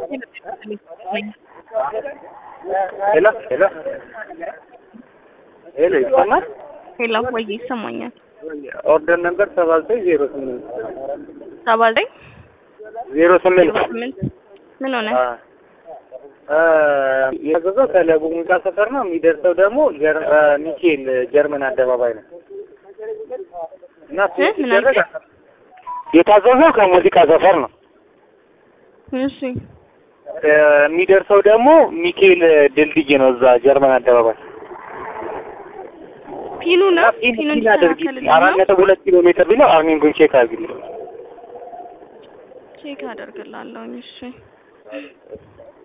ሄሎ ሄሎ ሄሎ ይሰማል? ሄሎ ወይ ይሰማኛል። ኦርደር ነበር ሰባ ዘጠኝ ዜሮ ስምንት ሰባ ዘጠኝ ዜሮ ስምንት ዜሮ ስምንት ምን ሆነ? የታዘዘው ከለቡ ሙዚቃ ሰፈር ነው። የሚደርሰው ደግሞ ጀር- አ፣ ሚካኤል ጀርመን አደባባይ ነው እና እ? ምን ሲደረግ አልከኝ? የታዘዘው ከሙዚቃ ሰፈር ነው። እሺ እ፣ የሚደርሰው ደግሞ ሚካኤል ድልድይ ነው እዛ ጀርመን አደባባይ ፒኑ ነው ፒን ፒኑ ፒን አድርጊ እንዲስተካከልልኝ አራት ነው። ነጥብ ሁለት ኪሎ ሜትር ቢለው አርኒንጉን ቼክ አድርጊልኝ። ቼክ አደርግላለሁኝ። እሺ